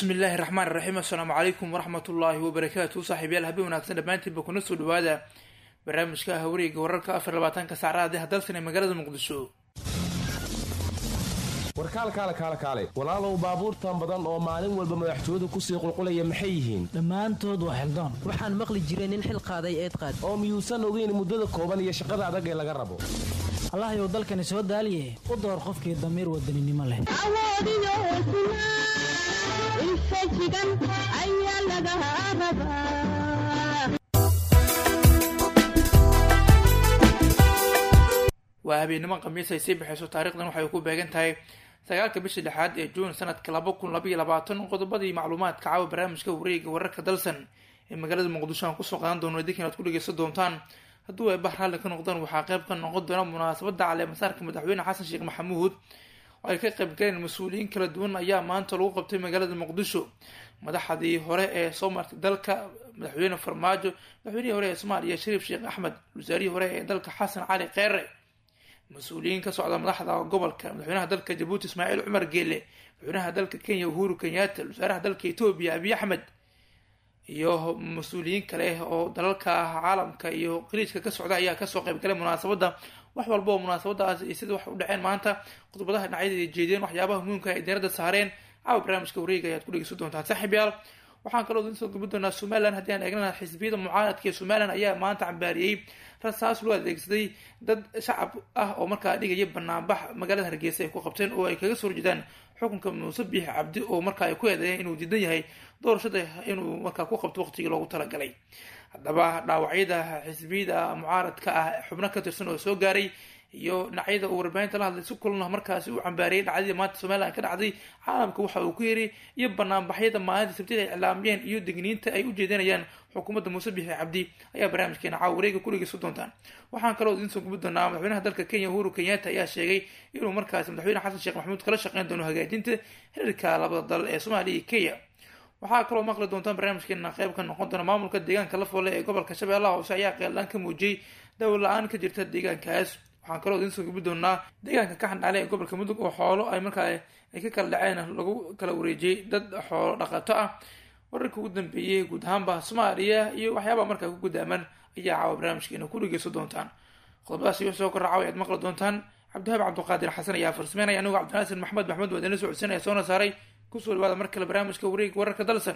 bismi illaahi raxmaan iraxiim assalaamu calaykum waraxmat ullaahi wabarakaatu saaxiibyaal habeen wanaagsan dhammaantiinba kuna soo dhawaada barnaamijka hawariga wararka afar labaatanka saacadaha hadalsan ee magaalada muqdisho warkaalkaale kaale kaale walaalow baabuurtan badan oo maalin walba madaxtooyadu kusii qulqulaya maxay yihiin dhammaantood waa xildoon waxaan maqli jiray nin xil qaaday eed qaad oo miyuusan ogeyn muddada kooban iyo shaqada adag ee laga rabo allahayow dalkani soo daaliye u door qofkii damiir wadaninimo leh awoodiyo hesnaa infajigan ayaa laga rabaa waa habeenimo khamiis ay sii baxayso taarikhdan waxay ku beegan tahay sagaalka bisha lixaad ee juun sanadka laba kun labaiyo labaatan qodobadii macluumaadka caawa barnaamijka wareega wararka dalsan ee magaalada muqdisho aan kusoo qaadan doono idinkan aad ku dhegeysan doontaan hadduu ay bah raalli ka noqdaan waxaa qayb ka noqon doona munaasabada caleemasaarka madaxweyne xasan sheekh maxamuud oo ay ka qayb galeen mas-uuliyiin kala duwan ayaa maanta lagu qabtay magaalada muqdisho madaxdii hore ee soo martay dalka madaxweyne farmaajo madaxweynihii hore ee soomaaliya shariif sheekh axmed wasaarihii hore ee dalka xasan cali kheyre mas-uuliyiin ka socda madaxda gobolka madaxweynaha dalka jabuuti ismaaciil cumar geele madaxweynaha dalka kenya uhuru kenyatta wasaaraha dalka etoobiya abiy axmed iyo mas-uuliyiin kale oo dalalka caalamka iyo qaliijka ka socda ayaa kasoo qaybgalay munaasabada wax walba oo munaasabadaas iyo sida wax u dhaceen maanta khudbadaha dhinacyada jeediyeen waxyaabaha muhiimka ay diirada saareen caawa barnaamijka wareega ayaad ku dhegeysan doontaan saaxiib yaal waxaan kaloo idin soo gabi doonaa somalilan haddii aan eegnana xisbiyada mucaaradka ee somalilan ayaa maanta cambaariyey rasaas loo adeegsaday dad shacab ah oo markaa dhigaya banaanbax magaalada hargeysa ay ku qabteen oo ay kaga soo horjeedaan xukunka muuse biix cabdi oo markaa ay ku eedeeyeen inuu diidan yahay doorashada inuu markaa ku qabto waqtigii loogu talagalay haddaba dhaawacyada xisbiyada mucaaradka ah xubno ka tirsan oo soo gaaray iyo dhinacyada uu warbaahinta la hadlay si kulana markaasi uu cambaariyay dhacdadii maanta somalilan ka dhacday caalamka waxa uu ku yiri iyo banaanbaxyada maalinta sabtida ay iclaamiyeen iyo degniinta ay u jeedinayaan xukuumadda muuse bixi cabdi ayaa barnaamijkeena caawa wareega ku dhegeysan doontaan waxaan kaloo idiin soo gubi doonaa madaxweynaha dalka kenya uhuru kenyatta ayaa sheegay inuu markaasi madaxweyne xasan sheekh maxamuud kala shaqeyn doono hagaajinta xiriirka labada dal ee soomaaliya iyo kenya waxaa kaloo maqli doontaan barnaamijkeena qayb ka noqon doona maamulka deegaanka lafoole ee gobolka shabeellaha hoose ayaa qeeldaan ka muujiyey dawal la-aan ka jirta deegaankaas waxaan kaloo idiin soo gubi doonaa deegaanka ka xandhaale ee gobolka mudug oo xoolo ay markaa ay ka kala dhaceen lagu kala wareejiyey dad xoolo dhaqato ah wararka ugu dambeeyey guud ahaanba soomaaliya iyo waxyaabaa markaa ku gudaaman ayaa caawa barnaamijkeena ku dhegeysan doontaan qodobadaas iyo soo korra caawa ayaad maqli doontaan cabdihaab cabdiqaadir xasan ayaa farsameynaya anigu cabdinaasin maxmed maxmed waa idinla socodsanaya soona saaray kusoo dhawaada mar kale barnaamijka wareega wararka dalsan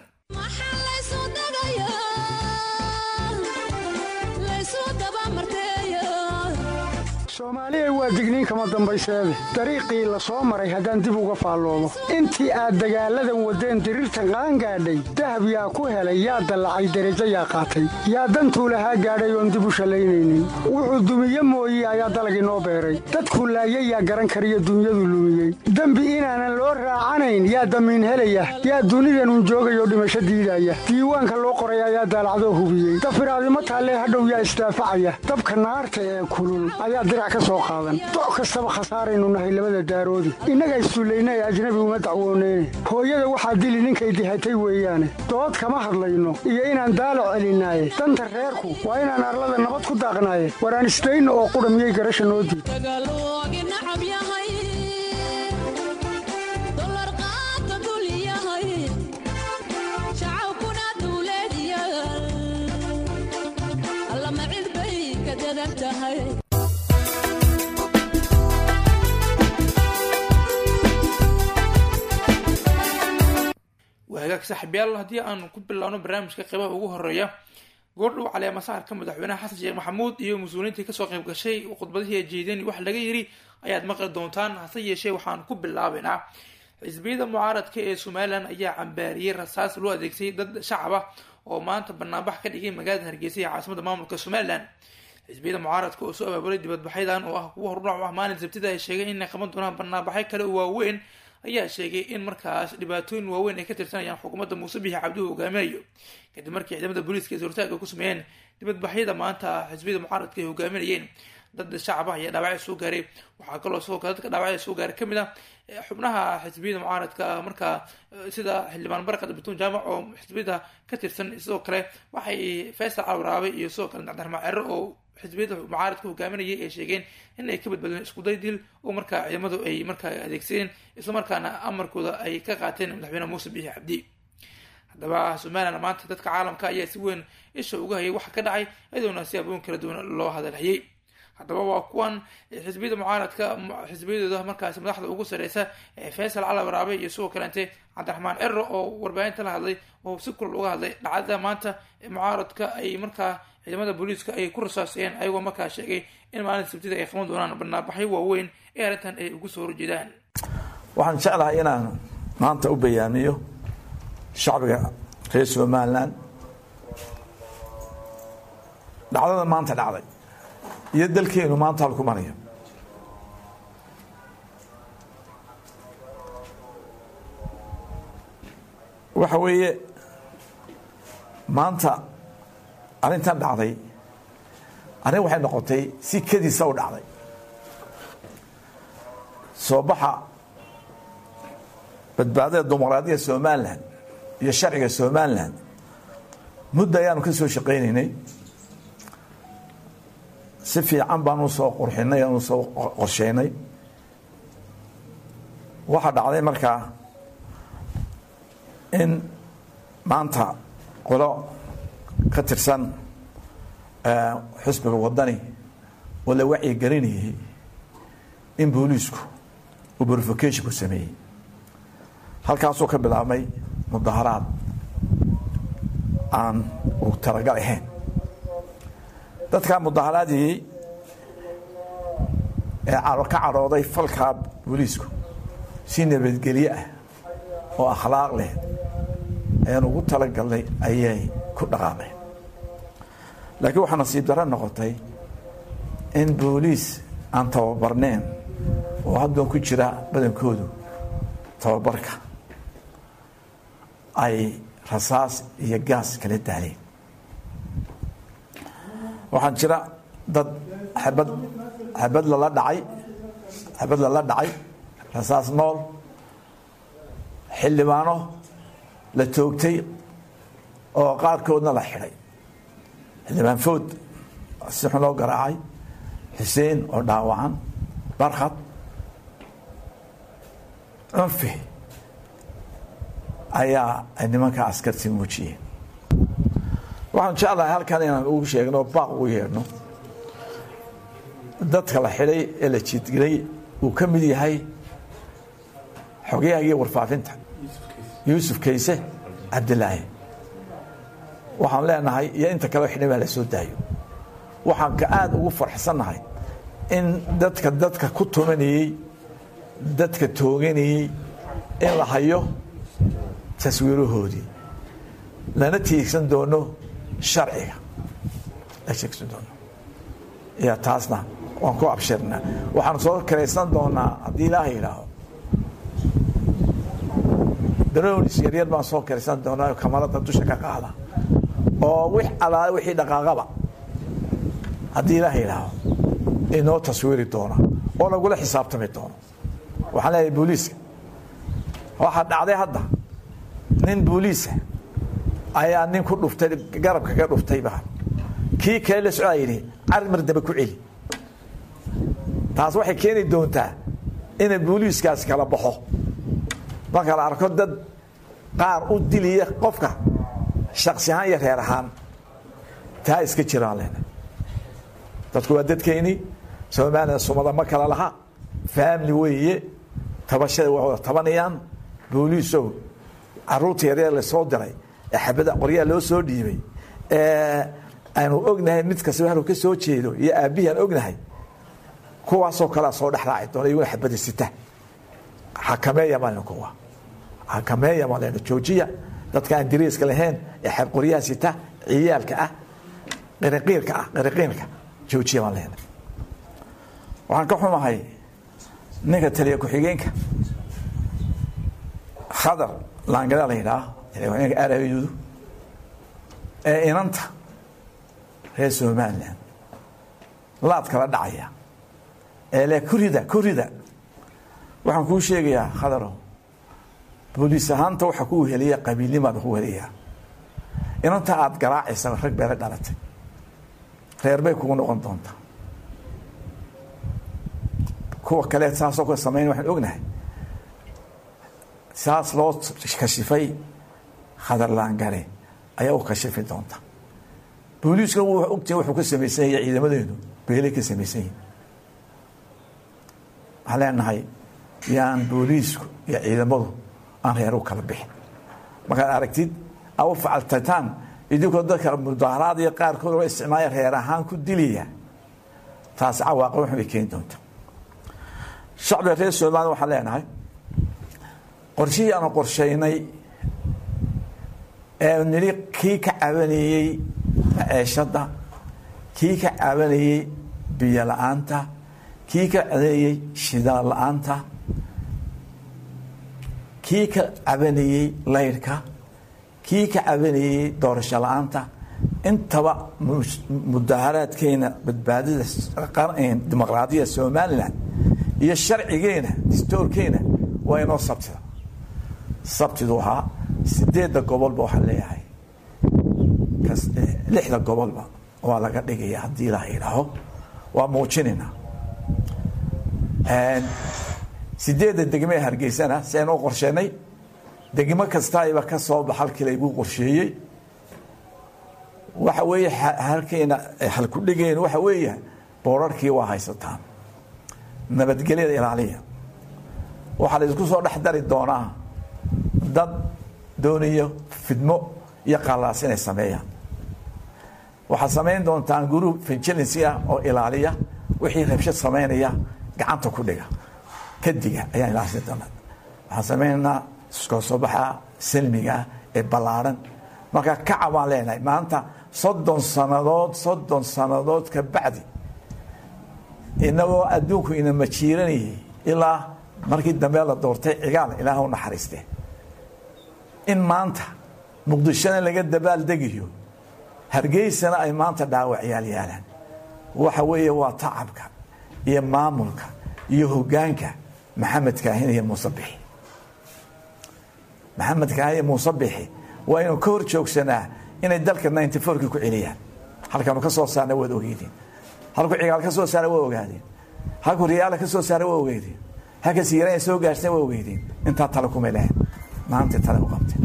soomaaliya waa digniin kama dambayseede dariiqii la soo maray haddaan dib uga faalloomo intii aad dagaalladan waddeen diriirtan qaangaadhay dahab yaa ku helay yaa dallacay derajo yaa qaatay yaa dantuu lahaa gaadhay oon dib u shallaynaynin wuxuu dumiye mooye ayaa dalagii noo beeray dadkuu laayay yaa garan kariyo dunyadu lumiyey dembi inaanan loo raacanayn yaa damiin helaya yaa dunidanun joogayoo dhimasho diidaya diiwaanka loo qoray ayaa daalacdoo hubiyey dafiraadimo taallee hadhow yaa isdaafacaya dabka naarta ee kulul ayaa doc kastaba khasaaraynu nahay labada daaroodi innaga issullayna ee ajnabi uma dacwooneyne hooyada waxaa dili ninkay dihatay weeyaane dood kama hadlayno iyo inaan daalo celinaaye danta reerku waa inaan arlada nabad ku daaqnaaye waraan isdayna oo qudha miyay garasha noo diid hagaag saaxiibyaal haddii aanu ku bilaabno barnaamijka qeybaha ugu horeeya goordhow caleemasaarka madaxweynaha xasan sheekh maxamuud iyo mas-uuliyiintii kasoo qayb gashay khudbadihii jeedeen wax laga yiri ayaad maqli doontaan hase yeeshee waxaan ku bilaabaynaa xisbiyada mucaaradka ee somalilan ayaa cambaariyey rasaas loo adeegsay dad shacab ah oo maanta banaanbax ka dhigay magaalada hargeysa ee caasimada maamulka somalilan xisbiyada mucaaradka oo soo abaabulay dibadbaxyadan oo ah kuwa hordhac ah maalin sabtida ay sheegeen inay qaban doonaan banaanbaxyo kale oo waaweyn ayaa sheegay in markaas dhibaatooyin waaweyn ay ka tirsanayaan xukuumadda muuse bixi cabduhu hogaaminayo kadib markii ciidamada booliiska ee suurtaaga ku sameeyeen dibadbaxyada maanta xisbiyada mucaaradka ay hogaaminayeen dad shacab ah ayaa dhaawacya soo gaaray waxaa kaloo sidoo kale dadka dhaawacya soo gaaray kamid ah xubnaha xisbiyada mucaaradka markaa sida xildhibaan barkad batuun jaamac oo xisbiyada ka tirsan sidoo kale waxay faysal calwaraabay iyo sidoo kale dacdarma cero oo xisbiyada mucaaradka hogaaminayay ay sheegeen in ay ka badbaadeen iskuday dil oo markaa ciidamadu ay markaa adeegsadeen islamarkaana amarkooda ay ka qaateen madaxweyne muuse biixi cabdi haddaba somalilan maanta dadka caalamka ayaa si weyn isha uga hayay waxa ka dhacay iyadoona si abooyin kala duwan loo hadalhayay haddaba waa kuwan xisbiyada mucaaradka xisbiyadooda markaasi madaxda ugu sareysa ee faysal cali waraabe iyo sidoo kaleente cabdiraxmaan cero oo warbaahinta la hadlay oo si kulal uga hadlay dhacdada maanta mucaaradka ay markaa ciidamada booliiska ay ku rasaaseen ayagoo markaa sheegay in maalinta sabtida ay qaban doonaan banaabaxyo waaweyn ee arrintan ay ugu soo horjeedaan waxaan jeclahay inaan maanta u bayaamiyo shacbiga reer somalilan dhacdada maanta dhacday iyo dalkeenu maanta halku marayo waxa weeye maanta arrintan dhacday arrin waxay noqotay si kediisa u dhacday soo baxa badbaadada dimuqraadiyadda somalilan iyo sharciga somalilan muddo ayaanu ka soo shaqaynaynay si fiican baanu soo qurxinay aanu soo qorsheynay waxaa dhacday markaa in maanta qolo ka tirsan xusbiga wadani oo la wacyi gelinayay in booliisku uu verificationku sameeyey halkaasuu ka bilaabmay mudaharaad aan uu talagal ahayn dadkaa mudaharaadii ee ka cadhooday falkaa booliisku si nabadgelye ah oo akhlaaq leh ayaan ugu talagalnay ayay ku dhaqaameen laakiin waxaa nasiib darro noqotay in booliis aan tababarneen oo haddoon ku jira badankoodu tababarka ay rasaas iyo gaas kala daaleen waxaan jira dad xabad xabad lala dhacay xabad lala dhacay rasaas nool xildhibaano la toogtay oo qaarkoodna la xidhay xildhibaan food si xun loo garaacay xuseen oo dhaawacan barkhad cunfi ayaa ay nimanka askarti muujiyeen waxaan jeclahay halkan inaan ugu sheegno baaq ugu yeedhno dadka la xidhay ee la jiidgelay uu ka mid yahay xogyahagiiyo warfaafinta yuusuf kayse cabdilaahi waxaan leenahay iyo inta kaleo xidhay baa la soo daayo waxaan ka aada ugu farxsannahay in dadka dadka ku tumanayey dadka tooganayey in la hayo taswiirahoodii lana tiigsan doono sharciga la tiigsan doono ya taasna waan ku abshirnaa waxaan soo karaysan doonaa haddii ilaaha yidhaaho daroonis yaryar baan soo karaysan doonaa kamarada dusha ka qaada oo wix alaale wixii dhaqaaqaba haddii ilaaha yidhaaho inoo taswiiri doona oo lagula xisaabtami doono waxaan leeyahay booliiska waxaa dhacday hadda nin booliisa ayaa nin ku dhuftay garabka ka dhuftay baa kii kale la socdaa yidhi carid mar dambe ku celi taas waxay keeni doontaa inay booliiskaas kala baxo marka la arko dad qaar u diliya qofka shaksi ahaan iyo reer ahaan taa iska jiraan lena dadku waa dadkeynii somalilan sumada ma kala laha family weeye tabashada waa wada tabanayaan booliisow caruurta yaryar lasoo diray ee xabada qoryaha loo soo dhiibay ee aanu ognahay mid kastaba haluu ka soo jeedo iyo aabbihii aan ognahay kuwaasoo kalea soo dhexraaci doona iyaguna xabada sita xakameeya maalin kuwa xakameeya maalin joojiya dadka aan diriiska lahayn ee xab qoryaha sita ciyaalka ah qiriqiirka ah qiriqiirka joojiya baan lehna waxaan ka xumahay ninka taliya ku-xigeenka khadar laangada la yidhaah arabidu ee inanta reer somalilan laad kala dhacaya ee le kurida kurida waxaan kuu sheegayaa khadarow booliis ahaanta waxa ku weheliya qabiilnimaada ku weheliyaa inanta aada garaacaysa rag beela dhalatay reer bay kugu noqon doontaa kuwa kale saasoo ka samayn waxaan ognahay saas loo kashifay khadar laangare ayaa u kashifi doonta booliiskuna wuu ogtahay wuxuu ka samaysan yahay ciidamadeenu beelay ka samaysan yihin waxaan leenahay yaan booliisku iyo ciidamadu aan reer u kala bixin markaad aragtid au facaltataan idinkoo dadka mudaaharaad iyo qaarkood oo isticmaaya reer ahaan ku dilaya taasi cawaaqib waxun bay keeni doonta shacbiga reer somaliya waxaan leenahay qorshihii aanu qorshaynay ee nili kii ka cabanayey maceeshadda kii ka cabanayey biyo la-aanta kii ka cabanayey shidaal la-aanta kii ka cabanayey laydhka kii ka cabanayey doorasho la-aanta intaba mudaaharaadkeena badbaadida dimuqraadiyada somalilan iyo sharcigeena distoorkeena waa inoo sabtida sabtidu ahaa sideedda gobolba waxaan leeyahay lixda gobolba waa laga dhigaya haddii la yidhaaho waa muujinaynaa sideedda degmee hargeysana si aynu u qorsheenay degmo kastaiba ka soo bax halkii layguu qorsheeyey waxa weeye halkeena halkudhigeen waxa weeya boorarkii waa haysataan nabadgelyada ilaaliya waxaa la isku soo dhex dari doonaa dad doonayo fidmo iyo qallaas inay sameeyaan waxaad samayn doontaan guru vigilancy ah oo ilaaliya wixii rabshad samaynaya gacanta ku dhiga kadiga ayaan ilaalsin doonaa waxaan samaynaynaa iskoo soo baxa salmiga ah ee ballaaran marka kaca baan leenahay maanta soddon sannadood soddon sannadood ka bacdi inagoo adduunku ina majiiranayay ilaa markii dambe la doortay cigaal ilaah u naxariiste in maanta muqdishona laga dabaaldegayo hargeysana ay maanta dhaawacyaal yaalaan waxa weeye waa tacabka iyo maamulka iyo hogaanka maxamed kaahin iyo muuse bixi maxamed kaahin iyo muuse bixi waa inuu ka hor joogsanaa inay dalka ninety fourkii ku celiyaan halkanu ka soo saarna waad ogeydeen halku cigaal ka soo saara waa ogaadeen halku riyaala ka soo saara waa ogeydeen halka siiraan soo gaarhsana waa ogeydeen intaa tale kumay lahayn maanta tale u qabteen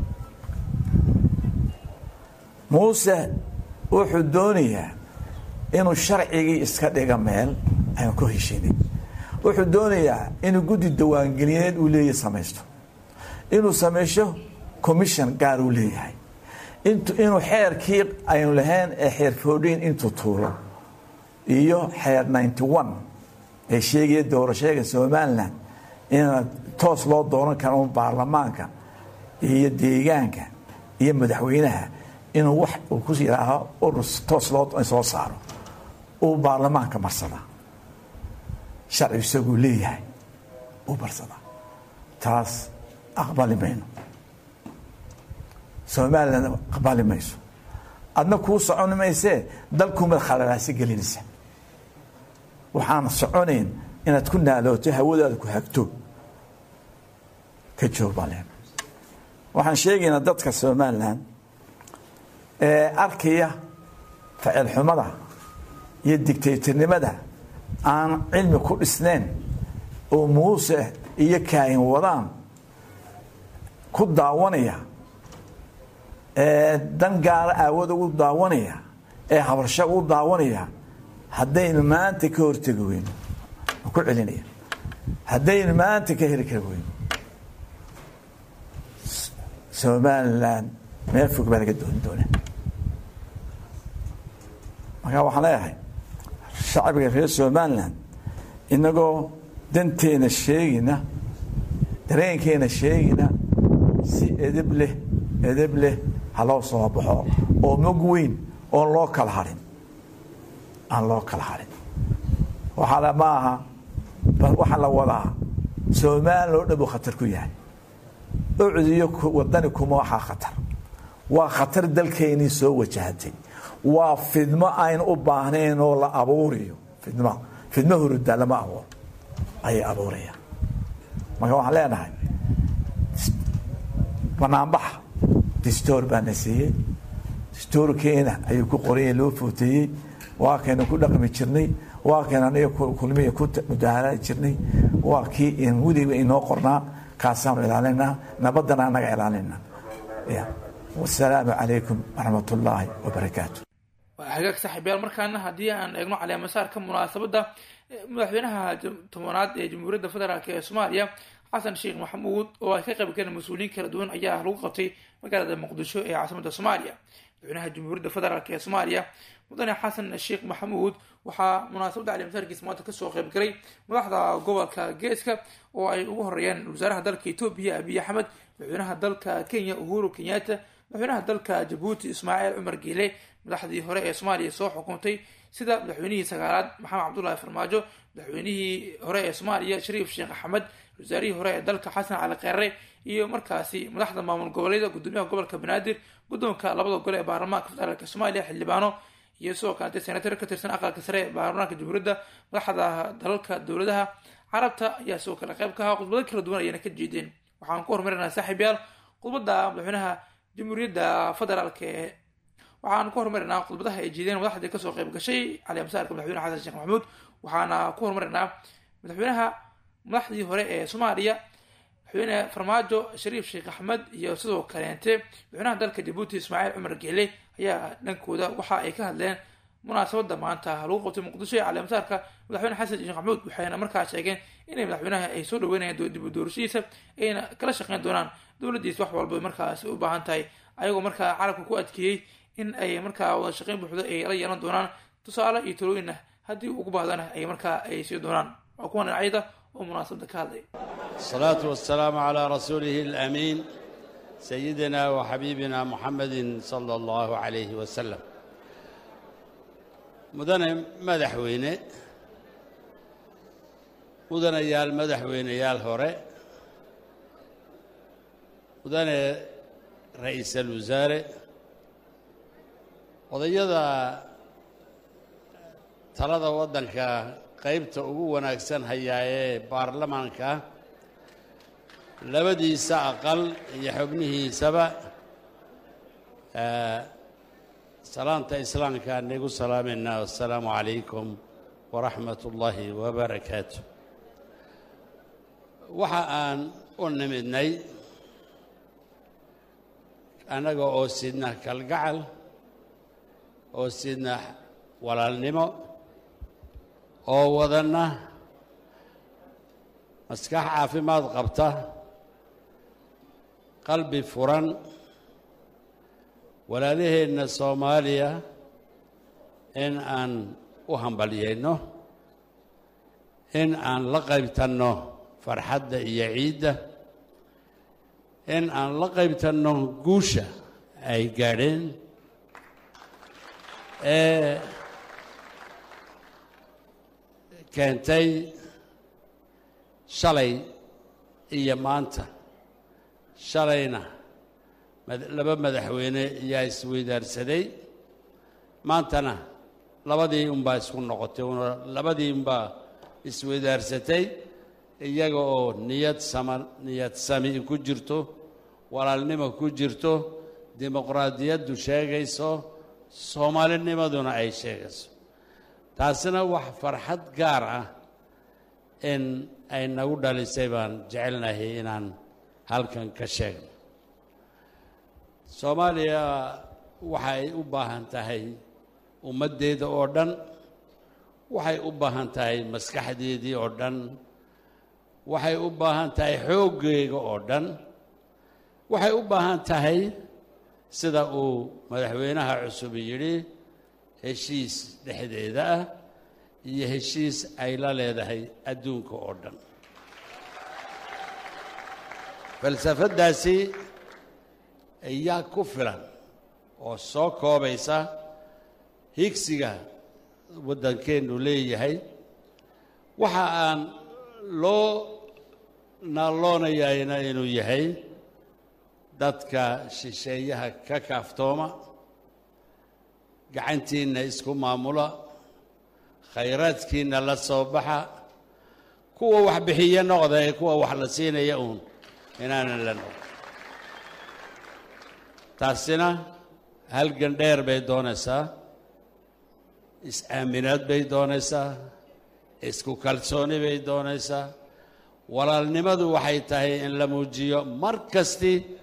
muuse wuxuu doonayaa inuu sharcigii iska dhiga meel aynu ku heshinin wuxuu doonayaa inuu guddi dawaangelineed uu leeyahy samaysto inuu sameysho commission gaar uu leeyahay inuu xeerkii aynu lahayn ee xeer foodhin intuu tuulo iyo xeer ninety one ee sheegaya doorashooyinka somalilan ina toos loo dooran karo un baarlamaanka iyo deegaanka iyo madaxweynaha inuu wax uu ku yidhaaho urus toos loo soo saaro uu baarlamaanka marsadaa sharci isaguu leeyahay uu marsadaa taas aqbali mayno somalilan aqbali mayso adna kuu socon maysee dalkuumad khalalaasi gelinaysa waxaan soconayn inaad ku naalooto hawadaada ku hagto ka joog baan leenahay waxaan sheegaynaa dadka somalilan ee arkaya ficil xumada iyo digtaytarnimada aan cilmi ku dhisnayn oo muuse iyo kaahin wadaan ku daawanaya ee dan gaara aawad ugu daawanaya ee habarsho ugu daawanaya haddaynu maanta ka hortegi weyno ku celinaya haddaynu maanta ka heli kari weyno somalilan meel fog baa laga dooni doonaa markaa waxaan leeyahay shacbiga reer somalilan inagoo danteena sheegina dareenkeena sheegina si edeb leh edeb leh ha loo soo baxo oo mog weyn oon loo kala harin aan loo kala harin waxaa ma aha waxaa la wadaa somalilan oo dhan buu khatar ku yahay ucdiyo wadani kuma waxaa khatar waa khatar dalkeynii soo wajahatay waa fidmo aynu u baahnayn oo la abuuriyo fidmo fidmo hurudaa lama abuuro ayay abuurayaan marka waxaan leenahay banaanbaxa distoor baa na siiyey distoorkeena ayuu ku qoranya loo footeeyey waa kaynu ku dhaqmi jirnay waa kayn aniga kulmiya ku mudaaharaadi jirnay waa kii weliba inoo qornaa kaasaanu ilaalinaa nabadana anaga ilaalinaa wasalaamu calaykum waraxmat ullaahi wabarakaatu waa hagaag saaxiibayaal markaana haddii aan eegno caleemasaarka munaasabadda madaxweynaha tobanaad ee jamhuuriyadda federaalk ee soomaaliya xasan sheekh maxamuud oo ay ka qayb galeen mas-uuliyiin kala duwan ayaa lagu qabtay magaalada muqdisho ee caasimada soomaaliya madaxweynaha jamhuuriyadda federaalk ee soomaaliya mudane xasan sheekh maxamuud waxaa munaasabadda caleemasaarkiisa maanta kasoo qaybgalay madaxda gobolka geeska oo ay ugu horeeyeen wasaaraha dalka etoobiya abiy axmed madaxweynaha dalka kenya uhuru kenyatta madaxweynaha dalka jabuuti ismaaciil cumar geele madaxdii hore ee soomaaliya soo xukuntay sida madaxweynihii sagaalaad maxamed cabdullaahi farmaajo madaxweynihii hore ee soomaaliya shariif sheekh axmed wasaarihii hore ee dalka xasan cali kheyre iyo markaasi madaxda maamul goboleeda gudoomiyaha gobolka banaadir guddoonka labada gole ee baarlamaanka federaalk soomaaliya xildhibaano iyo sidoo kalete senatar ka tirsan aqalka sare ee baarlamaanka jamhuuriyadda madaxda dalalka dowladaha carabta ayaa sidoo kale qayb ka ahaa khudbado kala duwan ayayna ka jeedeen waxaan ku horumarinaa saaxiibyaal khudbadda madaxweynaha jamhuuriyadda federaalk ee waxaan ku horumarinaa khudbadaha ay jeedeen madaxdii kasoo qayb gashay caleemasaarka madaxweyne xasan sheekh maxamuud waxaana ku horumarinaa madaxweynaha madaxdii hore ee soomaaliya madaxweyne farmaajo shariif sheekh axmed iyo sidoo kaleente madaxweynaha dalka jabuuti ismaaciil cumar geele ayaa dhankooda waxa ay ka hadleen munaasabada maanta lagu qabtay muqdisho ee caleemasaarka madaxweyne xasan sheekh maxamuud waxayna markaa sheegeen inay madaxweynaha ay soo dhaweynayaan dib u doorashadiisa ayna kala shaqeyn doonaan dowladdiisa wax walba markaasi u baahan tahay ayagoo markaa carabka ku adkeeyey in ay markaa wada shaqeyn buuxdo ay la yeelan doonaan tusaale iyo talooyinna haddii ugu baahdana ay markaa ay sii doonaan waa kuwan dhinacyada oo munaasabada ka hadlay الصلاة والسلام على رسوله الأمين سيدنا وحبيبنا محمد صلى الله عليه وسلم مدن مدحوينه مدن يال مدحوينه يال هوري مدن رئيس الوزراء odayada talada waddanka qaybta ugu wanaagsan hayaa ee baarlamaanka labadiisa aqal iyo xubnihiisaba salaanta islaamka nagu salaamayna assalaamu calaykum waraxmat ullaahi wabarakaatu waxa aan u nimidnay annaga oo sidna kalgacal oo sidna walaalnimo oo wadanna maskax caafimaad qabta qalbi furan walaalaheenna soomaaliya in aan u hambalyayno in aan la qaybtanno farxadda iyo ciidda in aan la qaybtanno guusha ay gaadheen ee keentay shalay iyo maanta shalayna laba madaxweyne ayaa isweydaarsaday maantana labadii unbaa isku noqotay labadii unbaa isweydaarsatay iyaga oo niyad sama niyad sami ku jirto walaalnimo ku jirto dimuqraadiyaddu sheegayso soomaalinimaduna ay sheegayso taasina wax farxad gaar ah in ay nagu dhalisay baan jecelnahay inaan halkan ka sheegno soomaaliya waxay u baahan tahay ummaddeeda oo dhan waxay u baahan tahay maskaxdeedii oo dhan waxay u baahan tahay xooggeega oo dhan waxay u baahan tahay sida uu madaxweynaha cusub yidhi heshiis dhexdeeda ah iyo heshiis ay la leedahay adduunka oo dhan falsafaddaasi ayaa ku filan oo soo koobaysa higsiga waddankeennu leeyahay waxa aan loo naalloonayayna inuu yahay dadka shisheeyaha ka kaaftooma gacantiinna isku maamula khayraadkiinna la soo baxa kuwa wax bixiya noqda ee kuwa wax la siinaya uun inaanan la noqon taasina halgan dheer bay doonaysaa is-aaminaad bay doonaysaa isku kalsooni bay doonaysaa walaalnimadu waxay tahay in la muujiyo mar kasti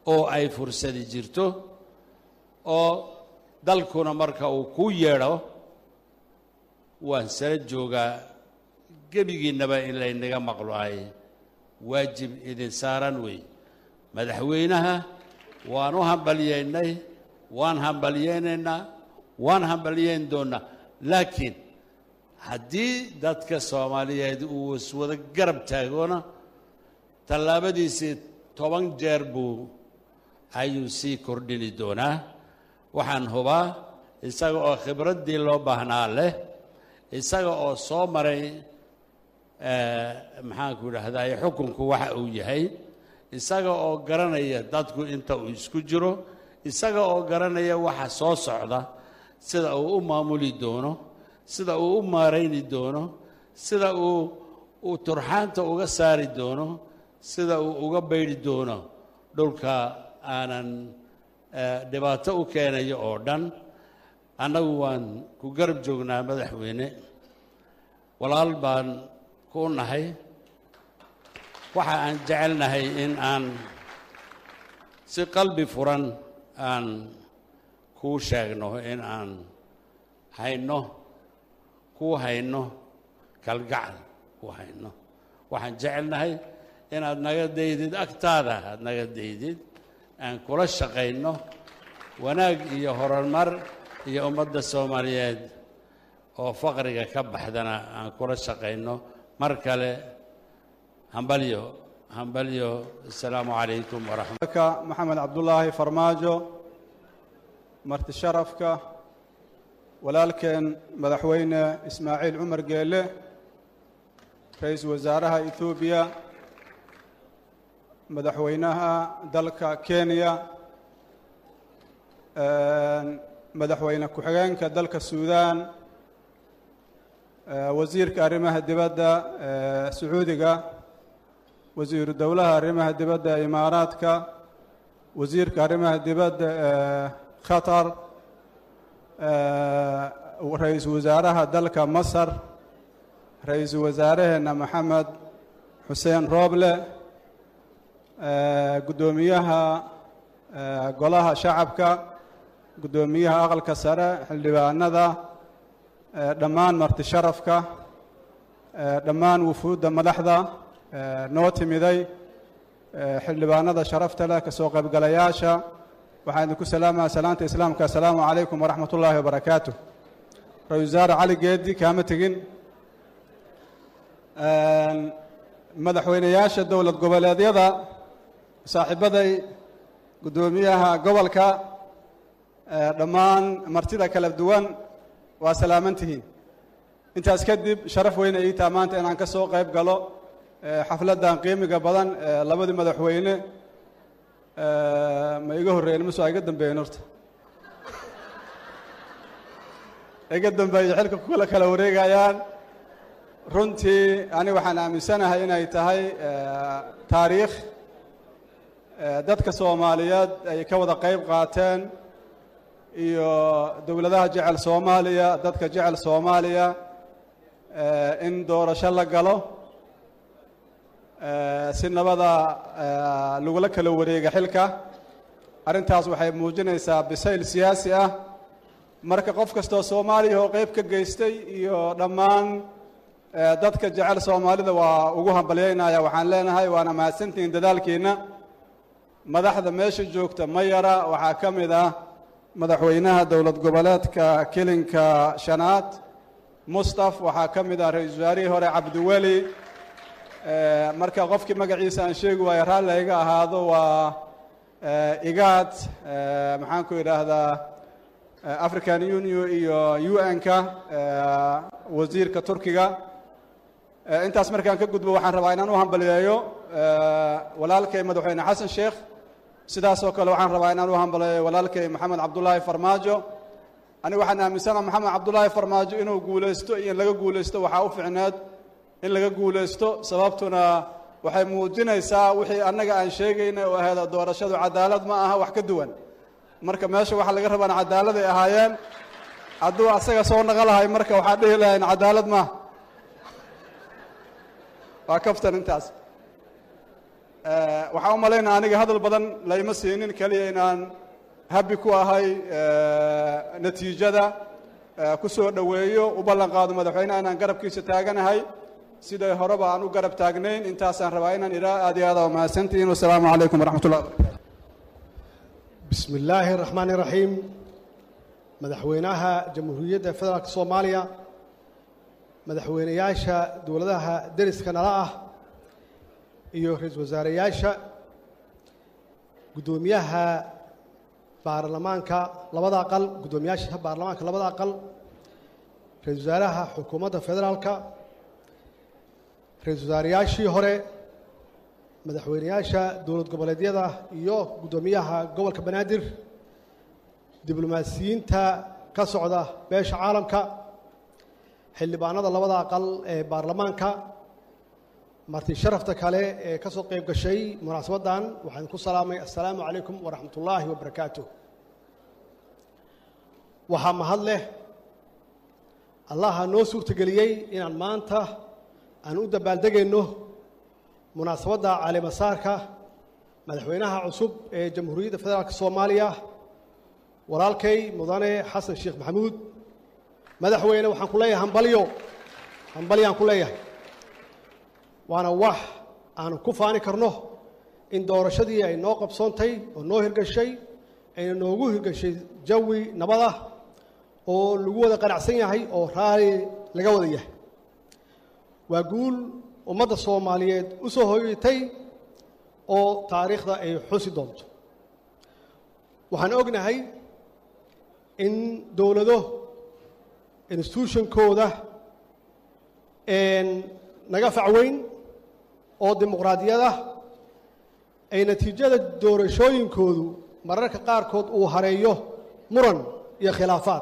oo ay fursadi jirto oo dalkuna marka uu ku yeedho waan sala joogaa gebigiinnaba in laynaga maqlo ay waajib idin saaran wey madaxweynaha waan u hambalyeynay waan hambalyeynaynaa waan hambalyeyn doonnaa laakiin haddii dadka soomaaliyeed uu iswada garab taagoona tallaabadiisii toban jeer buu ayuu sii kordhini doonaa waxaan hubaa isaga oo khibraddii loo baahnaa leh isaga oo soo maray maxaanku idhaahdaye xukunku waxa uu yahay isaga oo garanaya dadku inta uu isku jiro isaga oo garanaya waxa soo socda sida uu u maamuli doono sida uu u maarayni doono sida uu uu turxaanta uga saari doono sida uu uga baydhi doono dhulka aanan dhibaato u keenayo oo dhan annagu waan ku garab joognaa madaxweyne walaal baan ku nahay waxa aan jecelnahay in aan si qalbi furan aan kuu sheegno in aan hayno kuu hayno kalgacal kuu hayno waxaan jecelnahay inaad naga daydid agtaada aad naga daydid aan kula shaqayno wanaag iyo horumar iyo ummadda soomaaliyeed oo faqriga ka baxdana aan kula shaqayno mar kale hambalyo hambalyo assalaamu calaykum waraxmat ka maxamed cabdulaahi farmaajo marti sharafka walaalkeen madaxweyne ismaaciil cumar geele ra-iisul wasaaraha etoobiya madaxweynaha dalka kenya madaxweyne ku-xigeenka dalka suudaan wasiirka arrimaha dibadda sacuudiga wasiiru dowlaha arrimaha dibadda ee imaaraadka wasiirka arrimaha dibadda ee qatar ra-iisul wasaaraha dalka masar ra-iisul wasaaraheenna maxamed xuseen rooble guddoomiyaha golaha shacabka guddoomiyaha aqalka sare xildhibaanada dhammaan marti sharafka dhammaan wufuudda madaxda noo timiday xildhibaanada sharafta leh ka soo qaybgalayaasha waxaan idinku salaamaya salaanta islaamka assalaamu calaykum waraxmat ullaahi wabarakaatu ra-isul wasaare cali geedi kaama tegin madaxweyneyaasha dowlad goboleedyada saaxiibaday guddoomiyaha gobolka dhammaan martida kala duwan waa salaaman tihiin intaas kadib sharaf weyne ii taa maanta inaan ka soo qayb galo xafladdan qiimiga badan labadii madaxweyne ma iga horreeyen mase waa iga dambeeyen horta iga dambeeye xilka kula kala wareegayaan runtii ani waxaan aaminsanahay inay tahay taariikh dadka soomaaliyeed ay ka wada qayb qaateen iyo dowladaha jecel soomaaliya dadka jecel soomaaliya in doorasho la galo si nabada lagula kala wareega xilka arrintaas waxay muujinaysaa bisayl siyaasi ah marka qof kastoo soomaaliya oo qayb ka geystay iyo dhammaan dadka jecel soomaalida waa ugu hambalyaynaya waxaan leenahay waana mahadsantihiin dadaalkiina madaxda meesha joogta ma yara waxaa ka mid ah madaxweynaha dowlad goboleedka kelinka shanaad mustaf waxaa ka mid ah ra-iisul wasaarihii hore cabdiweli marka qofkii magaciisa aan sheegi waayo raalli iga ahaado waa igaad maxaanku idhaahdaa african union iyo u n-ka wasiirka turkiga intaas markaan ka gudbo waxaan rabaa inaan u hambaliyeeyo walaalkay madaxweyne xasan sheekh sidaasoo kale waxaan rabaa inaan u hambaliyeeyo walaalkay maxamed cabdulaahi farmaajo aniga waxaan aaminsana maxamed cabdulaahi farmaajo inuu guulaysto iyo in laga guulaysto waxaa u ficneed in laga guulaysto sababtuna waxay muujinaysaa wixii annaga aan sheegaynay oo ahayd doorashadu cadaalad ma aha wax ka duwan marka meesha waxaa laga rabaan cadaaladay ahaayeen hadduu asaga soo naqalahay marka waxaa dhihi lahayn cadaalad maaha waa kaftan intaas waxaan u malaynaa aniga hadal badan layma siinin keliya inaan habi ku ahay natiijada ku soo dhoweeyo u ballan qaado madaxweyneha inaan garabkiisa taaganahay siday horeba aan u garab taagnayn intaasaan rabaa inaan idhaa aad iyo aad aa mahadsantihiin wasalaamu calaykum waraxmat ullah barakaatu bismi illaahi araxmaan iraxiim madaxweynaha jamhuuriyadda federaalk soomaaliya madaxweynayaasha dowladaha deriska nala ah iyo ra-iisul wasaareyaasha guddoomiyaha baarlamaanka labada aqal guddoomiyaasha baarlamaanka labada aqal ra-isul wasaaraha xukuumadda federaalka ra-isul wasaareyaashii hore madaxweynayaasha dowlad goboleedyada iyo guddoomiyaha gobolka banaadir diblomaasiyiinta ka socda beesha caalamka xildhibaanada labada aqal ee baarlamaanka marti sharafta kale ee ka soo qayb gashay munaasabaddan waxaan ku salaamay assalaamu calaykum waraxmat ullaahi wabarakaatu waxaa mahad leh allaha noo suurtageliyey inaan maanta aan u dabaaldegayno munaasabadda caleemasaarka madaxweynaha cusub ee jamhuuriyadda federaalk soomaaliya walaalkay mudane xasan sheekh maxamuud madaxweyne waxaan ku leeyahay hambalyo hambalyaan ku leeyahay waana wax aanu ku faani karno in doorashadii ay noo qabsoontay oo noo hirgashay ayna noogu hirgashay jawi nabad ah oo lagu wada qanacsan yahay oo raali laga wada yahay waa guul ummadda soomaaliyeed u soo hoyatay oo taariikhda ay xusi doonto waxaan ognahay in dowlado institutionkooda naga facweyn oo dimuqraadiyada ay natiijada doorashooyinkoodu mararka qaarkood uu hareeyo muran iyo khilaafaad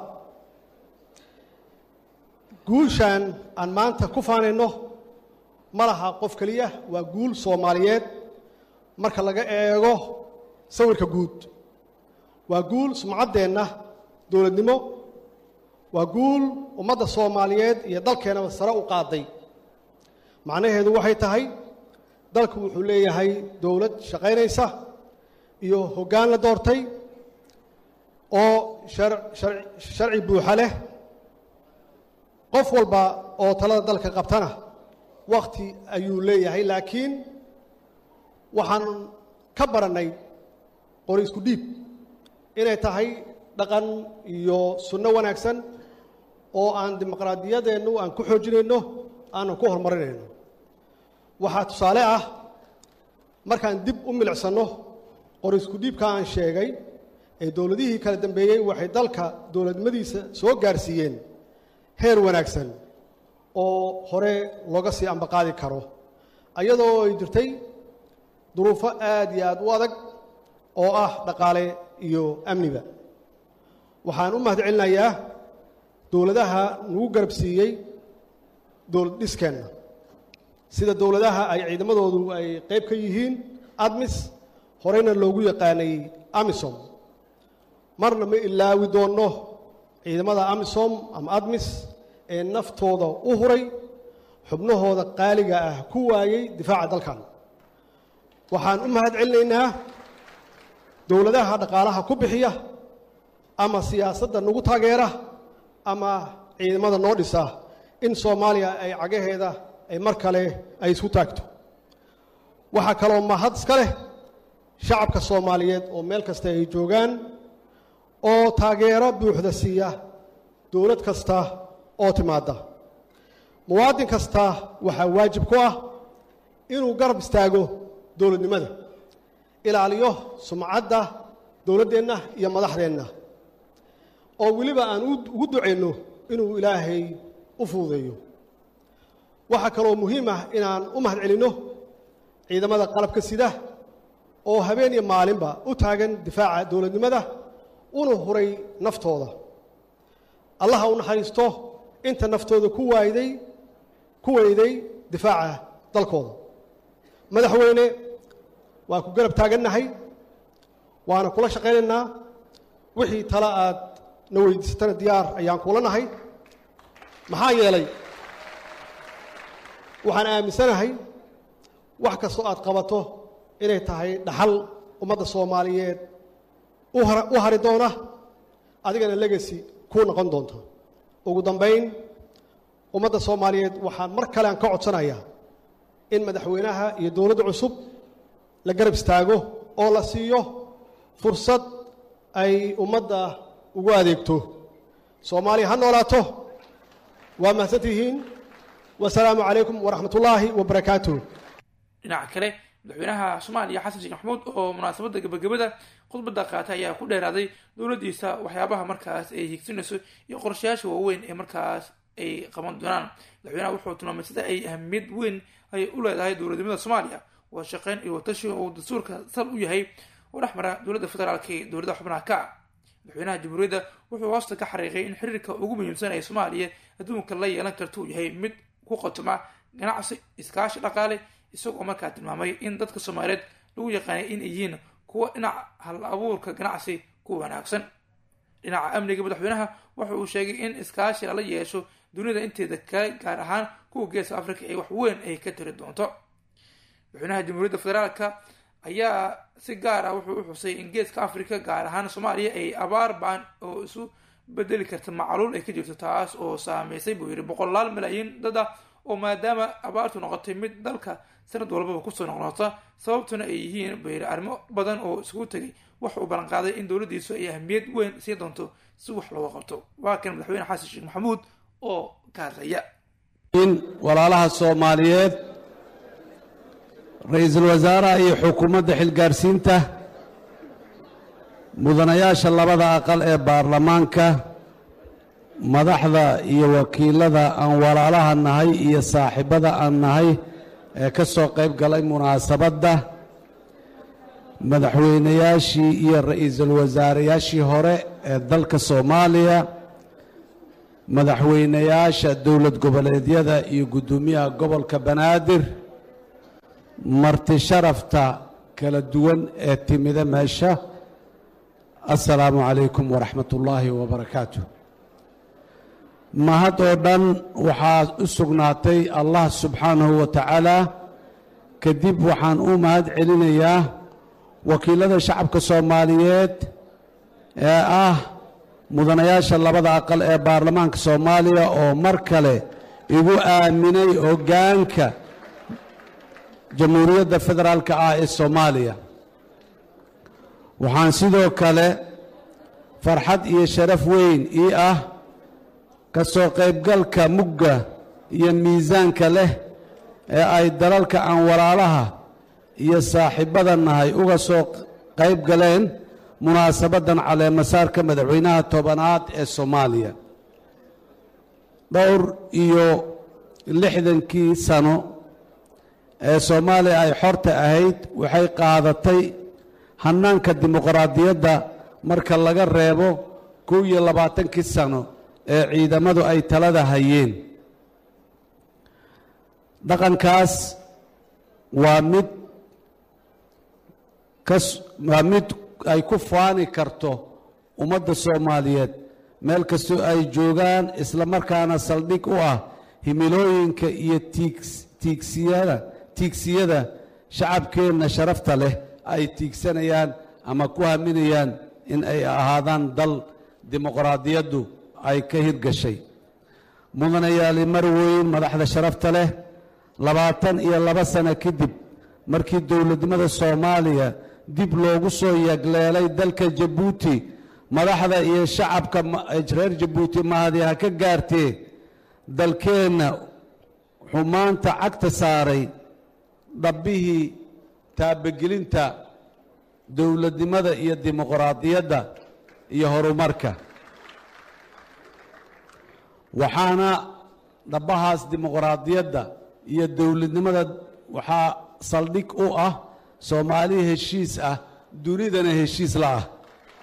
guushan aan maanta ku faanayno ma laha qof keliya waa guul soomaaliyeed marka laga eego sawirka guud waa guul sumcaddeenna dowladnimo waa guul ummadda soomaaliyeed iyo dalkeennaba sare u qaaday macnaheedu waxay tahay dalku wuxuu leeyahay dowlad shaqaynaysa iyo hoggaan la doortay oo sharci buuxa leh qof walba oo talada dalka qabtana wakhti ayuu leeyahay laakiin waxaan ka barannay qori isku dhiib inay tahay dhaqan iyo sunno wanaagsan oo aan dimuqraadiyadeennu aan ku xoojinayno aanan ku horumarinayno waxaa tusaale ah markaan dib u milicsanno qori isku dhiibka aan sheegay ee dowladihii kala dambeeyey waxay dalka dowladnimadiisa soo gaarsiiyeen heer wanaagsan oo hore looga sii ambaqaadi karo ayadoo ay jirtay duruufo aad iyo aad u adag oo ah dhaqaale iyo amniba waxaan u mahad celinayaa dowladaha nagu garab siiyey dowlad dhiskeenna sida dowladaha ay ciidamadoodu ay qayb ka yihiin admis horeyna loogu yaqaanay amisom marna ma ilaawi doonno ciidamada amisom ama admis ee naftooda u huray xubnahooda qaaliga ah ku waayey difaaca dalkan waxaan u mahad celinaynaa dowladaha dhaqaalaha ku bixiya ama siyaasadda nagu taageera ama ciidamada noo dhisa in soomaaliya ay cagaheeda ay mar kale ay isku taagto waxaa kaloo mahad iska leh shacabka soomaaliyeed oo meel kasta ay joogaan oo taageero buuxda siiya dowlad kasta oo timaadda muwaadin kasta waxaa waajib ku ah inuu garab istaago dowladnimada ilaaliyo sumcadda dowladdeenna iyo madaxdeenna oo weliba aan ugu ducayno inuu ilaahay u fududeeyo waxaa kaloo muhiim ah inaan u mahad celinno ciidamada qalabka sida oo habeen iyo maalinba u taagan difaaca dowladnimada una huray naftooda allaha u naxariisto inta naftooda ku waayday ku weyday difaaca dalkooda madaxweyne waan ku garab taagannahay waana kula shaqaynaynaa wixii tale aad na weydiisatana diyaar ayaan kula nahay maxaa yeelay waxaan aaminsanahay wax kastoo aad qabato inay tahay dhaxal ummadda soomaaliyeed u har- u hari doona adigana legacy kuu noqon doonta ugu dambayn ummadda soomaaliyeed waxaan mar kale aan ka codsanayaa in madaxweynaha iyo dowladda cusub la garab istaago oo la siiyo fursad ay ummadda ugu adeegto soomaaliya ha noolaato waa mahadsan tihiin wasalaamu calaykum waraxmat ullaahi wabarakaatuh dhinaca kale madaxweynaha soomaaliya xasan sheekh maxamuud oo munaasabadda gebagabada khudbadda qaatay ayaa ku dheeraaday dowladdiisa waxyaabaha markaas ay higsanayso iyo qorshayaasha waaweyn ee markaas ay qaban doonaan madaxweynaha wuxuu tilmaamay sida ay ahamiyad weyn ay u leedahay dowladnimada soomaaliya wada shaqeyn iyo watashi uu dastuurka sal u yahay oo dhex mara dowladda federaalka iyo dowladda xubnaha ka ah madaxweynaha jamhuuriyadda wuxuu hoosta ka xariiqay in xiriirka ugu muhiimsan ee soomaaliya adduunka la yeelan karta uu yahay mid ku qotoma ganacsi iskaashi dhaqaale isagoo markaa tilmaamay in dadka soomaaliyeed lagu yaqaanay in ay yihiin kuwa dhinaca hal abuurka ganacsi ku wanaagsan dhinaca amniga madaxweynaha waxa uu sheegay in iskaashi lala yeesho dunida inteeda kale gaar ahaan kuwa geeska africa ee wax weyn ay ka tiri doonto madaxweynaha jamhuuriyadda federaalka ayaa si gaar ah wuxuu u xusay in geeska africa gaar ahaan soomaaliya ay abaar baan oo isu bedeli karta macluul ay ka jirto taas oo saameysay buu yidhi boqolaal malaayiin dad ah oo maadaama abaartu noqotay mid dalka sanad walbaba kusoo noqnoqota sababtuna ay yihiin buu yidhi arrimo badan oo isugu tegay waxa uu ballanqaaday in dowladdiisu ay ahmiyad weyn siin doonto si wax looga qabto waa kan madaxweyne xasan sheekh maxamuud oo ka hadlaya in walaalaha soomaaliyeed ra-iisul wasaaraha iyo xukuumadda xilgaarsiinta mudanayaasha labada aqal ee baarlamaanka madaxda iyo wakiilada aan walaalaha nahay iyo saaxiibada aan nahay ee ka soo qayb galay munaasabadda madaxweynayaashii iyo ra-iisul wasaarayaashii hore ee dalka soomaaliya madaxweynayaasha dowlad goboleedyada iyo guddoomiyaha gobolka banaadir marti sharafta kala duwan ee timida meesha assalaamu calaykum waraxmat ullaahi wabarakaatu mahad oo dhan waxaa u sugnaatay allah subxaanahu wa tacaala kadib waxaan u mahad celinayaa wakiilada shacabka soomaaliyeed ee ah mudanayaasha labada aqal ee baarlamaanka soomaaliya oo mar kale igu aaminay hoggaanka jamhuuriyadda federaalka ah ee soomaaliya waxaan sidoo kale farxad iyo sharaf weyn ii ah ka soo qaybgalka mugga iyo miisaanka leh ee ay dalalka aan walaalaha iyo saaxiibbada nahay uga soo qayb galeen munaasabaddan caleemasaarka madaxweynaha tobanaad ee soomaaliya dhowr iyo lixdankii sano ee soomaaliya ay xorta ahayd waxay qaadatay hannaanka dimuqraadiyadda marka laga reebo kow iyo labaatankii sano ee ciidamadu ay talada hayeen dhaqankaas waa mid kas waa mid ay ku faani karto ummadda soomaaliyeed meel kastoo ay joogaan isla markaana saldhig u ah himilooyinka iyo tiigs tiigsiyada tiigsiyada shacabkeenna sharafta leh ay tiigsanayaan ama ku haminayaan in ay ahaadaan dal dimuqraadiyaddu ay ka hirgashay mudanayaali mar weyn madaxda sharafta leh labaatan iyo laba sano kadib markii dowladnimada soomaaliya dib loogu soo yagleelay dalka jabuuti madaxda iyo shacabka reer jabuuti mahadi ha ka gaartee dalkeenna wuxuu maanta cagta saaray dhabbihii taabagelinta dowladnimada iyo dimuqraadiyadda iyo horumarka waxaana dhabbahaas dimuqraadiyadda iyo dowladnimada waxaa saldhig u ah soomaali heshiis ah dunidana heshiis la ah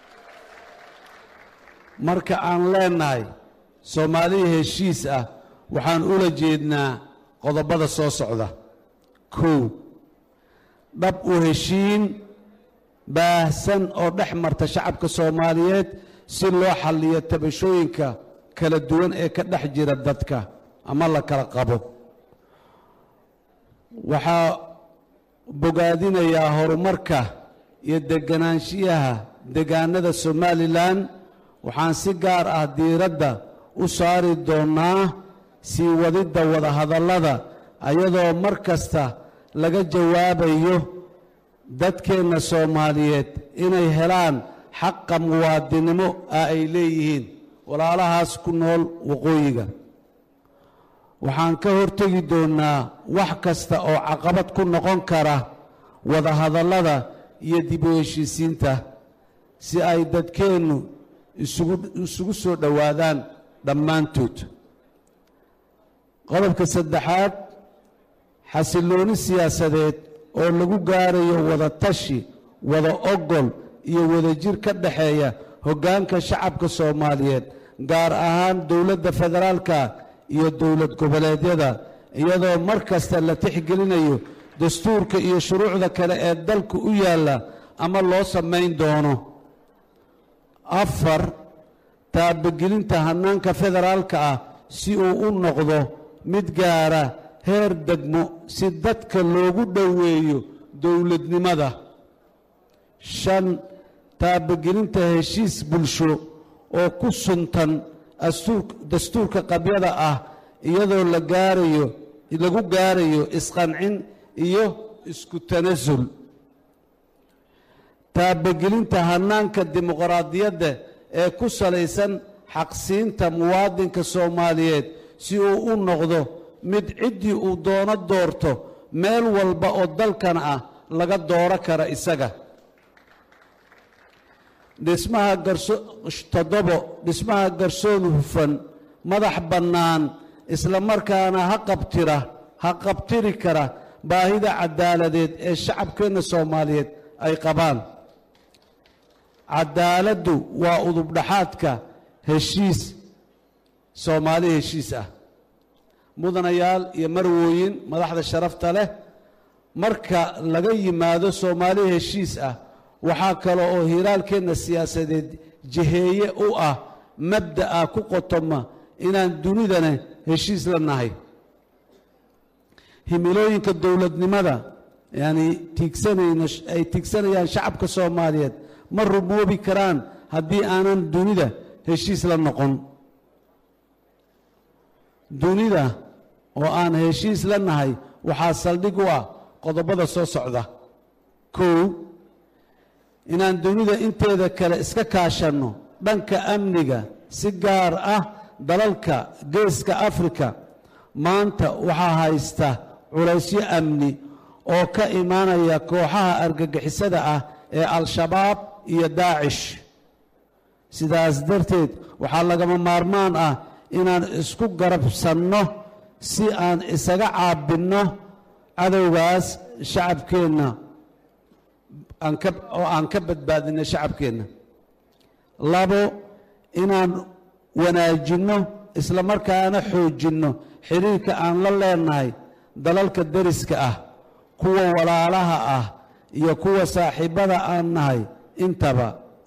marka aan leennahay soomaaliya heshiis ah waxaan ula jeednaa qodobada soo socda kow dhab u heshiin baahsan oo dhex marta shacabka soomaaliyeed si loo xalliyo tabashooyinka kala duwan ee ka dhex jira dadka ama la kala qabo waxaa bogaadinayaa horumarka iyo deganaanshiyaha degaanada somalilan waxaan si gaar ah diiradda u saari doonnaa sii wadidda wadahadallada ayadoo mar kasta laga jawaabayo dadkeenna soomaaliyeed inay helaan xaqa muwaadinimo ah ay leeyihiin walaalahaas ku nool waqooyiga waxaan ka hortegi doonnaa wax kasta oo caqabad ku noqon kara wadahadallada iyo dib u heshiisiinta si ay dadkeennu isugu isugu soo dhowaadaan dhammaantood qodobka saddexaad xasillooni siyaasadeed oo lagu gaarayo wada tashi wada ogol iyo wadajir ka dhexeeya hoggaanka shacabka soomaaliyeed gaar ahaan dowladda federaalka iyo dowlad goboleedyada iyadoo mar kasta la tixgelinayo dastuurka iyo shuruucda kale ee dalka u yaalla ama loo samayn doono afar taabagelinta hannaanka federaalka ah si uu u noqdo mid gaara heer degmo si dadka loogu dhoweeyo dowladnimada shan taabagelinta heshiis bulsho oo ku suntan dastuurka qabyada ah iyadoo la gaarayo lagu gaarayo isqancin iyo isku tanasul taabagelinta hannaanka dimuqraadiyadda ee ku salaysan xaqsiinta muwaadinka soomaaliyeed si uu u noqdo mid ciddii uu doono doorto meel walba oo dalkan ah laga dooro kara isaga dhismaha garso toddobo dhismaha garsoon hufan madax bannaan isla markaana ha qabtira ha qabtiri kara baahida caddaaladeed ee shacabkeenna soomaaliyeed ay qabaan caddaaladdu waa udubdhaxaadka heshiis soomaali heshiis ah mudanayaal iyo marwooyin madaxda sharafta leh marka laga yimaado soomaali heshiis ah waxaa kale oo hiraalkeenna siyaasadeed jiheeye u ah mabda'a ku qotoma inaan dunidana heshiis la nahay himilooyinka dowladnimada yani tiigsanayno ay tiigsanayaan shacabka soomaaliyeed ma rumoobi karaan haddii aanan dunida heshiis la noqon dunida oo aan heshiis la nahay waxaa saldhig u ah qodobada soo socda kow inaan dunida inteeda kale iska kaashanno dhanka amniga si gaar ah dalalka geeska afrika maanta waxaa haysta culaysyo amni oo ka imaanaya kooxaha argagixisada ah ee al-shabaab iyo daacish sidaas darteed waxaa lagama maarmaan ah inaan isku garabsanno si aan isaga caabinno cadowgaas shacabkeenna aan ka oo aan ka badbaadinno shacabkeenna labo inaan wanaajinno isla markaana xoojinno xiriirka aan la leenahay dalalka deriska ah kuwa walaalaha ah iyo kuwa saaxiibbada aan nahay intaba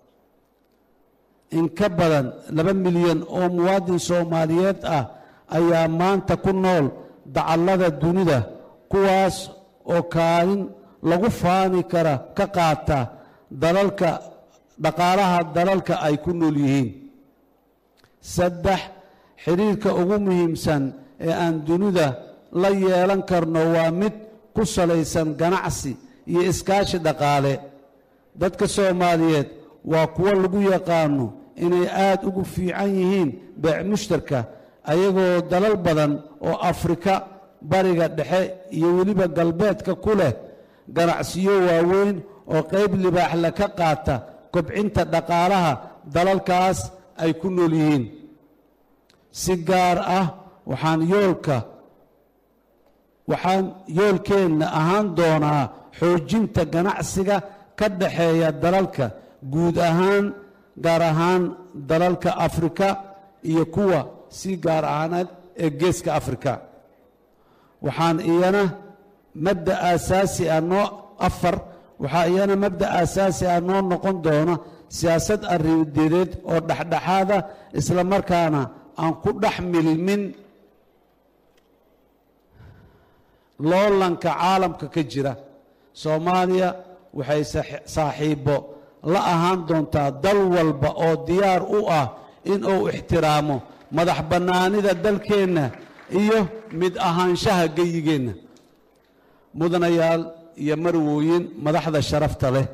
in ka badan laba milyan oo muwaadin soomaaliyeed ah ayaa maanta ku nool dacallada dunida kuwaas oo kaalin lagu faani kara ka qaata dalalka dhaqaalaha dalalka ay ku nool yihiin saddex xidhiirka ugu muhiimsan ee aan dunida la yeelan karno waa mid ku salaysan ganacsi iyo iskaashi dhaqaale dadka soomaaliyeed waa kuwo lagu yaqaano inay aad ugu fiican yihiin beec mushtarka ayagoo dalal badan oo afrika bariga dhexe iyo weliba galbeedka ku leh ganacsiyo waaweyn oo qayb libaaxle ka qaata kobcinta dhaqaalaha dalalkaas ay ku nool yihiin si gaar ah waxaan yoolka waxaan yoolkeenna ahaan doonaa xoojinta ganacsiga ka dhaxeeya dalalka guud ahaan gaar ahaan dalalka afrika iyo kuwa si gaar ahaaneed ee geeska afrika waxaan iyana mabda aasaasi ah noo afar waxaa iyana mabda aasaasi ah noo noqon doona siyaasad arrimadeedeed oo dhexdhexaada isla markaana aan ku dhex milmin loolanka caalamka ka jira soomaaliya waxay saaxiibbo la ahaan doontaa dal walba oo diyaar u ah in uu ixtiraamo madax bannaanida dalkeenna iyo mid ahaanshaha geyigeenna mudanayaal iyo marwooyin madaxda sharafta leh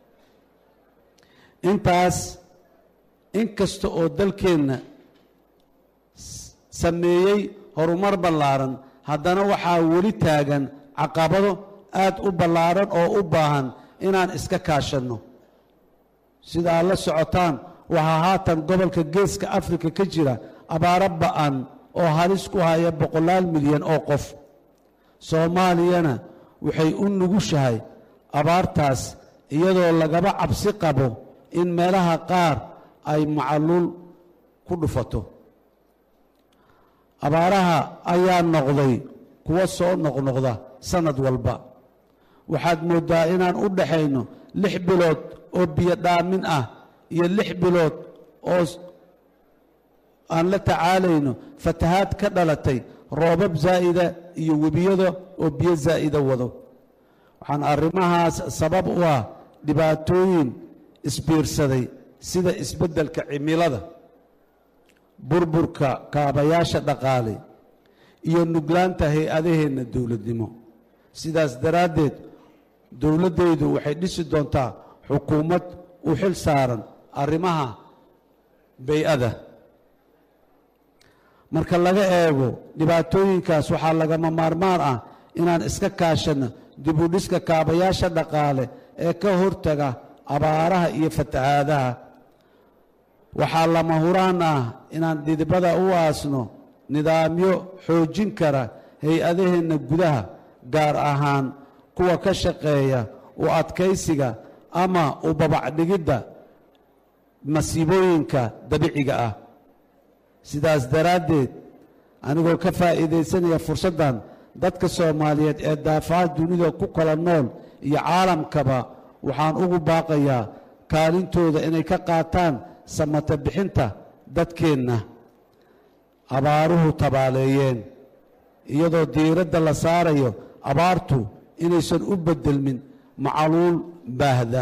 intaas in kasta oo dalkeenna sameeyey horumar ballaaran haddana waxaa weli taagan caqabado aad u ballaaran oo u baahan inaan iska kaashanno sida aad la socotaan waxaa haatan gobolka geeska afrika ka jira abaaro ba'an oo halis ku haya boqolaal milyan oo qof soomaaliyana waxay u nugushahay abaartaas iyadoo lagaba cabsi qabo in meelaha qaar ay macaluul ku dhufato abaaraha ayaa noqday kuwa soo noqnoqda sannad walba waxaad mooddaa inaan u dhaxayno lix bilood oo biyo dhaamin ah iyo lix bilood oo aan la tacaalayno fatahaad ka dhalatay roobab zaa'ida iyo webiyada oo biyo zaa'ida wado waxaan arrimahaas sabab u ah dhibaatooyin isbiirsaday sida isbeddelka cimilada burburka kaabayaasha dhaqaale iyo nuglaanta hay-adaheenna dowladnimo sidaas daraaddeed dowladdaydu waxay dhisi doontaa xukuumad u xil saaran arrimaha bay-ada marka laga eego dhibaatooyinkaas waxaa lagama maarmaan ah inaan iska kaashanno dib u dhiska kaabayaasha dhaqaale ee ka hortaga abaaraha iyo fatahaadaha waxaa lama huraan ah inaan dhidibada u aasno nidaamyo xoojin kara hay-adaheenna gudaha gaar ahaan kuwa ka shaqeeya u adkaysiga ama u babacdhigidda masiibooyinka dabiiciga ah sidaas daraaddeed anigoo ka faa'iidaysanaya fursaddan dadka soomaaliyeed ee daafaha dunida ku kala nool iyo caalamkaba waxaan ugu baaqayaa kaalintooda inay ka qaataan samata bixinta dadkeenna abaaruhu tabaaleeyeen iyadoo diiradda la saarayo abaartu inaysan u beddelmin macaluul baahda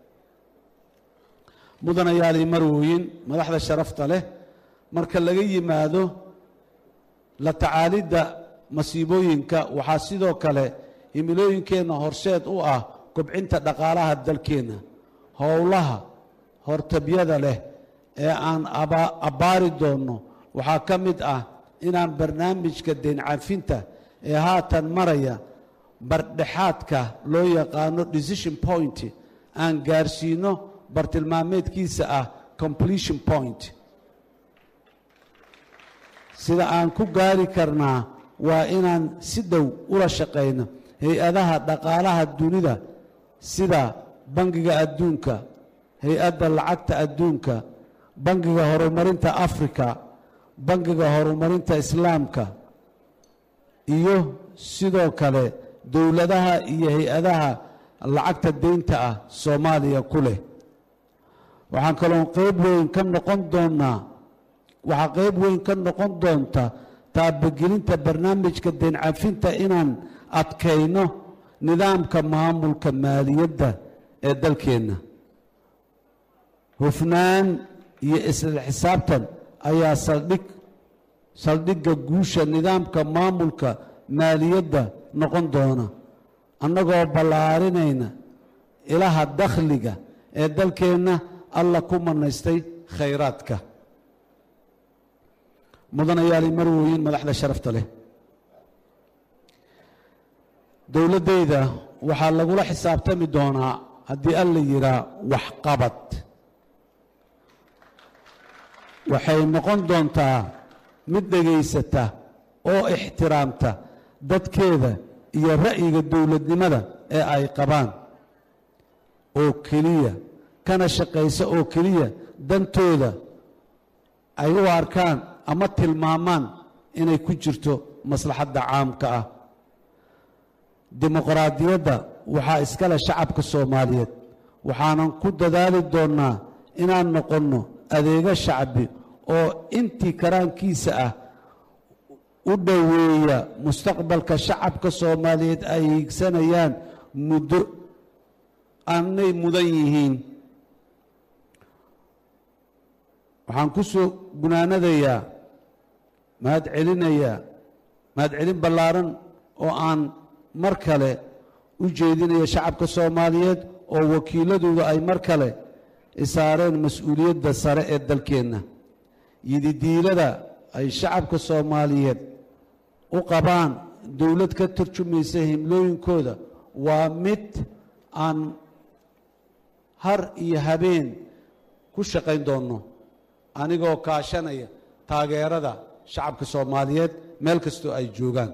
mudanayaalii marwooyin madaxda sharafta leh marka laga yimaado la tacaalidda masiibooyinka waxaa sidoo kale himilooyinkeenna horseed u ah kobcinta dhaqaalaha dalkeenna howlaha hortabyada leh ee aan abbaari doonno waxaa ka mid ah inaan barnaamijka deencafinta ee haatan maraya bardhexaadka loo yaqaano decision point aan gaarsiino bartilmaameedkiisa ah completion point sida aan ku gaari karnaa waa inaan si dhow ula shaqayno hay-adaha dhaqaalaha dunida sida bangiga adduunka hay-adda lacagta adduunka bangiga horumarinta afrika bangiga horumarinta islaamka iyo sidoo kale dowladaha iyo hay-adaha lacagta deynta ah soomaaliya ku leh waxaan kaloo qayb weyn ka noqon doonnaa waxaa qayb weyn ka noqon doonta taabagelinta barnaamijka deencafinta inaan adkayno nidaamka maamulka maaliyadda ee dalkeenna hufnaan iyo isla xisaabtan ayaa saldhig saldhigga guusha nidaamka maamulka maaliyadda noqon doona annagoo ballaarinayna ilaha dakhliga ee dalkeenna alla ku manaystay khayraadka mudanayaali marwooyin madaxda sharafta leh dowladdayda waxaa lagula xisaabtami doonaa haddii alla yidhaa waxqabad waxay noqon doontaa mid dhegaysata oo ixtiraamta dadkeeda iyo ra'yiga dowladnimada ee ay qabaan oo keliya kana shaqaysa oo keliya dantooda ay u arkaan ama tilmaamaan inay ku jirto maslaxadda caamka ah dimuqraadiyadda waxaa iskale shacabka soomaaliyeed waxaanan ku dadaali doonnaa inaan noqonno adeego shacbi oo intii karaankiisa ah u dhoweeya mustaqbalka shacabka soomaaliyeed ay hiigsanayaan muddo aanay mudan yihiin waxaan ku soo gunaanadayaa mahad celinayaa mahad celin ballaaran oo aan mar kale u jeedinayo shacabka soomaaliyeed oo wakiiladooda ay mar kale isaareen mas-uuliyadda sare ee dalkeenna yididiilada ay shacabka soomaaliyeed u qabaan dowlad ka tarjumaysa himlooyinkooda waa mid aan har iyo habeen ku shaqayn doonno anigoo kaashanaya taageerada shacabka soomaaliyeed meel kastoo ay joogaan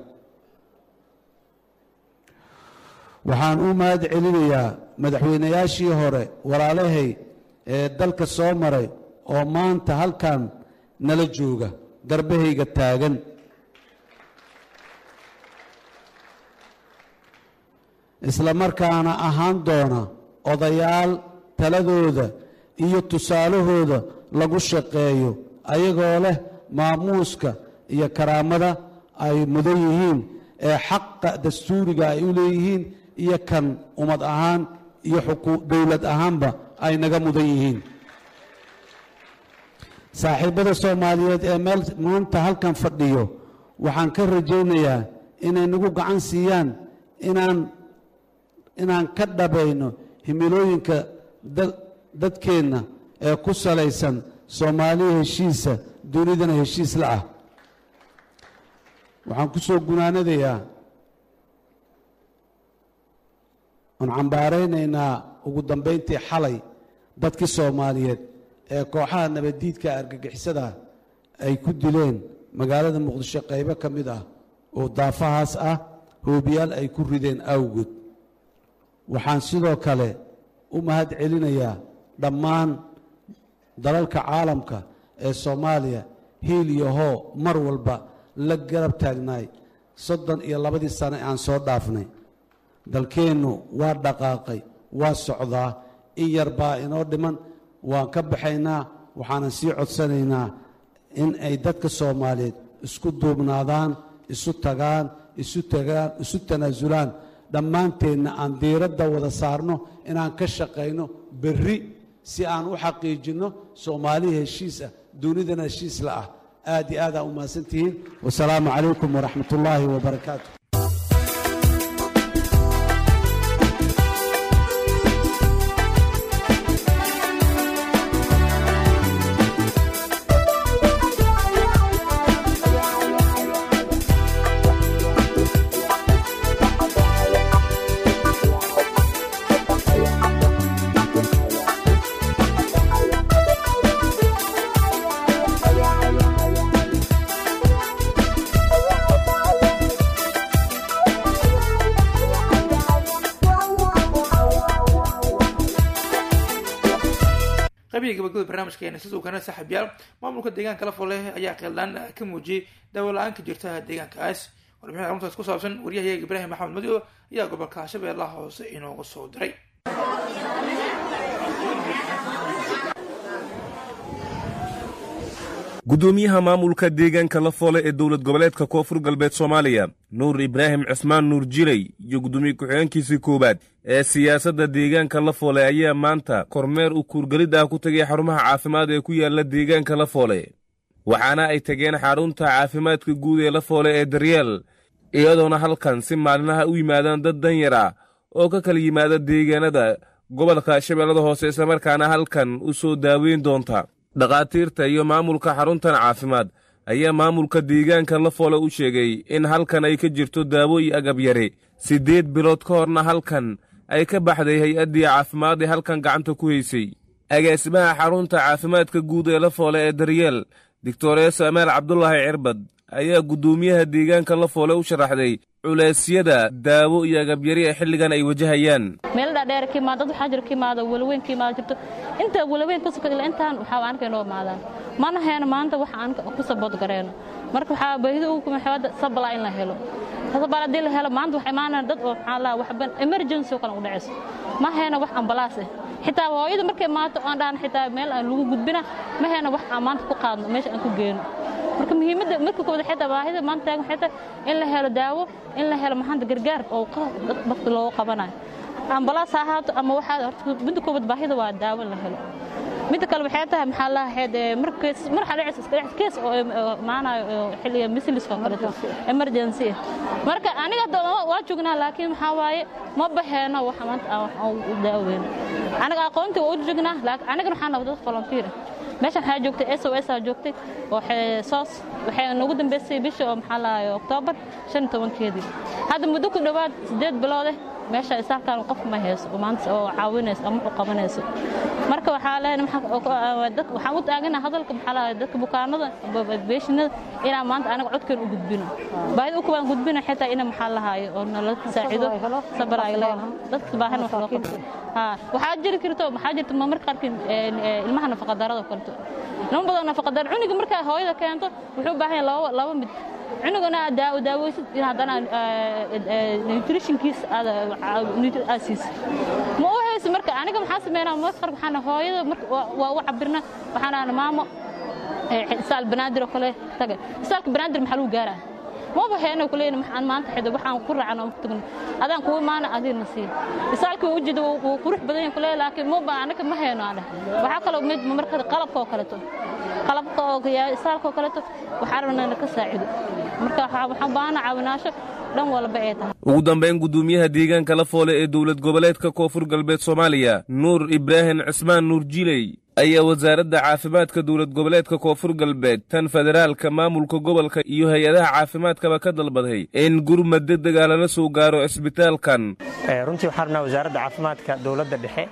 waxaan u mahad celinayaa madaxweynayaashii hore walaalahay ee dalka soo maray oo maanta halkan nala jooga garbahayga taagan isla markaana ahaan doona odayaal taladooda iyo tusaalahooda lagu shaqeeyo ayagoo leh maamuuska iyo karaamada ay mudan yihiin ee xaqa dastuuriga ay u leeyihiin iyo kan ummad ahaan iyo dowlad ahaanba ay naga mudan yihiin saaxiibbada soomaaliyeed ee meel maanta halkan fadhiyo waxaan ka rajaynayaa inay nagu gacan siiyaan inaan inaan ka dhabayno himilooyinka dadkeenna ee ku salaysan soomaaliya heshiisa dunidana heshiis la ah waxaan ku soo gunaanadayaa oon cambaaraynaynaa ugu dambayntii xalay dadkii soomaaliyeed ee kooxaha nabaddiidka argagixisada ay ku dileen magaalada muqdisho qaybo ka mid ah oo daafahaas ah hoobiyaal ay ku rideen awgood waxaan sidoo kale u mahad celinayaa dhammaan dalalka caalamka ee soomaaliya hiil iyo hoo mar walba la garab taagnaay soddon iyo labadii sane aan soo dhaafnay dalkeennu waa dhaqaaqay waa socdaa in yar baa inoo dhiman waan ka baxaynaa waxaanan sii codsanaynaa in ay dadka soomaaliyeed isku duubnaadaan isu tagaan isu tagaan isu tanaasulaan dhammaanteenna aan diiradda wada saarno inaan ka shaqayno berri si aan u xaqiijinno soomaaliya heshiis ah dunidana heshiis la ah aad iyo aad aa u mahadsantihiin wasalaamu calaykum waraxmat ullaahi wabarakaatu qabiga gabagabada barnaamijkeena sidoo kana saaxiibyaal maamulka deegaanka lafole ayaa qeeldaan ka muujiyey daawo la-aan ka jirta deegaankaas warbixin aruntaas ku saabsan waryahayaga ibraahim maxamed madio ayaa gobolka shabeellaha hoose inooga soo diray gudoomiyaha maamulka deegaanka lafoole ee dowlad goboleedka koonfur galbeed soomaaliya nuur ibraahim cismaan nuur jilay iyo gudoomiye ku-xigeenkiisii koowaad ee siyaasadda deegaanka lafoole ayaa maanta kormeer u kuurgelid ah ku tegay xarumaha caafimaad ee ku yaala deegaanka lafoole waxaana ay tageen xarunta caafimaadka guud ee lafoole ee daryeel iyadoona halkan si maalinaha u yimaadaan dad danyar ah oo ka kala yimaada deegaanada gobolka shabeellada hoose islamarkaana halkan u soo daaweyn doonta dhakhaatiirta iyo maamulka xaruntan caafimaad ayaa maamulka deegaanka lafoole u sheegay in halkan ay ka jirto daawo iyo agab yare siddeed bilood ka horna halkan ay ka baxday hay-addii caafimaad ee halkan gacanta ku haysay agaasimaha xarunta caafimaadka guud ee lafoole ee daryeel doctorees amaal cabdulaahi cirbad ayaa guddoomiyaha deegaanka lafoole u sharaxday culeysyada daawo iyo agabyari ee xilligan ay wajahayaan meel dhaadheer ka imaado dad waxaa jira ka imaado walaweyn ka imaado jirto inta walaweyn ka soka ilaa intaan waxaa aanka inoo imaadaan mana heeno maanta wax aan ku sabood gareeno marka waxaa baahida ugu kuma xawada sabala in la helo sabala haddii la helo maanta waxaa imaanayaan dad oo maxaa laa waxba emergency oo kale u dhacayso ma heeno wax ambalaas ah xitaa hooyada markay imaato aan dhahan xitaa meel aan lagu gudbina ma heeno wax aan maanta ku qaadno meesha aan ku geeno marka muhiimadda marka koowaad waxay tahay baahida maanta taagan waxay tahay in la helo daawo in la helo maxanta gargaar oo dadka looga qabanayo ambalaas ha ahaato ama waxaa horta midda koowaad baahida waa daawo in la helo midda kale waxay tahay maxaa lahayd markees mar xaleecis iska dhex kees oo maanayo xilliga misliska oo kaleeto emergency marka aniga hadda waa joognaa laakiin maxaa waaye ma baheeno waxa maanta aan wax u daaweyno aniga aqoontii waa u joognaa laakiin anigana waxaan nahay dad volunteer meeshan waxaa joogtay s o s aa joogtay oo soos waxay nagu dambeysay bisha oo maxaa lahaye oktoobar shan iyo tobankeedii hadda muddo ku dhowaad siddeed biloode meesha isaalkan qof ma hayso maanta oo caawinayso ama u qabanayso marka waxaa leeyahay waxaan u taagana hadalka maxaa lahaye dadka bukaanada beeshinada inaan maanta anaga codkeen u gudbino baahida u kubaan gudbina xitaa ina maxaa lahaaye oo nala saacido sabar ay leedahay dadka baahan wax loo qabto waxaa jiri karto maxaa jirta marmarka qaarkiin ilmaha nafaqadarada kaleto nima badan nafaqadar cuniga markaa hooyada keento wuxuu u baahan yahay laba mid cunugana daawo daaweysid in haddana nutritionkiisa aad siisid ma u haysa marka aniga maxaa sameynaa marka qaar waxaan hooyada marka waa u cabirna waxaan ahna maamo isaal banaadir oo kale taga isaalka banaadir maxaa lagu gaaraa maba heeno kuleeyna maxaan maanta xido waxaan ku raacno ku tagno adaan kuwa maana adiina sii isaalka uu jeedo wuu qurux badan yahay kuleey laakiin maba anaga ma heeno aan waxaa kaloo mid marka qalabka oo kaleeto qalabka oo isaalka oo kaleeto waxaa rabnaa ka saacido marka waxaan baahana caawinaasho dhan walba ay tahay ugu dambayn guddoomiyaha deegaanka la foole ee dowlad goboleedka koonfur galbeed soomaaliya nuur ibraahim cismaan nuur jiley ayaa wasaaradda caafimaadka dowlad goboleedka koonfur galbeed tan federaalka maamulka gobolka iyo hay-adaha caafimaadkaba ka dalbaday in gurmad degdega lala soo gaaro cisbitaalkan runtii waxaan rabnaa wasaaradda caafimaadka dowladda dhexe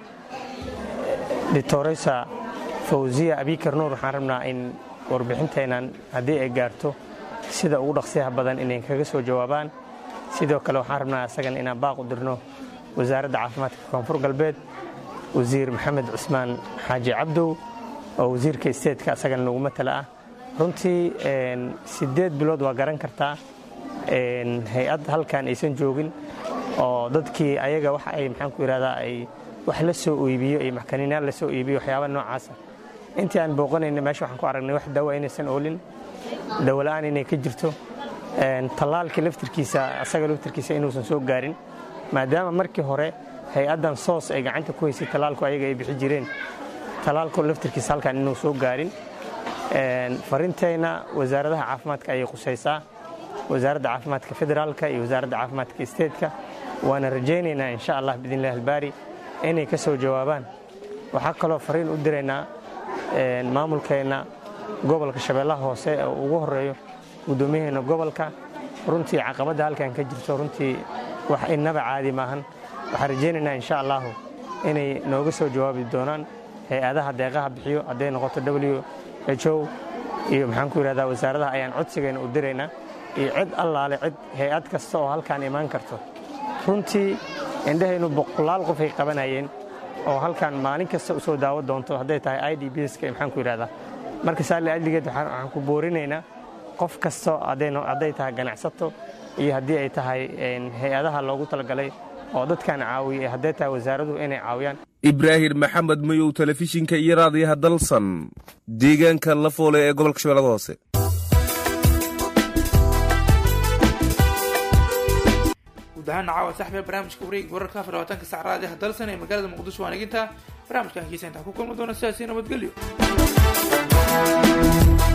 doctoresa fawziya abikar nuur waxaan rabnaa in warbixinteennan haddii ay gaarto sida ugu dhaqsiyaha badan inay kaga soo jawaabaan sidoo kale waxaan rabnaa isagan inaan baaq u dirno wasaaradda caafimaadka koonfur galbeed wasiir maxamed cusmaan xaaji cabdow oo wasiirka isteedka asagana nagu matala ah runtii siddeed bilood waa garan kartaa hay-ad halkan aysan joogin oo dadkii ayaga waxa ay maxaan ku yidhahdaa ay wax la soo iibiyo iyo maxkaniinaal la soo iibiyo waxyaaba noocaasa intii aan booqanayna meesha waxaan ku aragnay wax daawa inaysan oolin dawola'aan inay ka jirto tallaalkii laftirkiisa asaga laftirkiisa inuusan soo gaarin maadaama markii hore hay-addan soos ay gacanta ku haysay tallaalku ayaga ay bixi jireen tallaalku laftirkiisa halkan inuu soo gaarin farintayna wasaaradaha caafimaadka ayay qusaysaa wasaaradda caafimaadka federaalka iyo wasaaradda caafimaadka isteedka waana rajaynaynaa insha allah biidnillahi albaari inay ka soo jawaabaan waxaa kaloo fariin u diraynaa maamulkeenna gobolka shabeellaha hoose oo ugu horeeyo guddoomiyaheena gobolka runtii caqabadda halkan ka jirto runtii wax inaba caadi maahan waxaan rajaynaynaa insha allahu inay nooga soo jawaabi doonaan hay-adaha deeqaha bixiyo hadday noqoto w h o iyo maxaan ku yidhahdaa wasaaradaha ayaan codsigayna u diraynaa iyo cid allaale cid hay-ad kasta oo halkaan imaan karto runtii indhahaynu boqolaal qof ay qabanayeen oo halkaan maalin kasta u soo daawo doonto hadday tahay i d bska maxaan ku yidhahdaa marka saali ajligeed waxaan ku boorinaynaa qof kasta hadday tahay ganacsato iyo haddii ay tahay hay-adaha loogu talagalay oo dadkan caawiya hadday tahay wasaaraduhu inay caawiyaan ibraahim maxamed mayow telefishinka iyo raadiyaha dalsan deegaanka la foole ee gobolka shabeellada hoose guud ahaana caawa saxbiga barnaamijka wareega wararka afar labaatanka sac raadiyaha dalsan ee magaalada muqdisho waan egintaa barnaamijkan kiisa intaa ku kulmi doona sidaasi nabadgelyo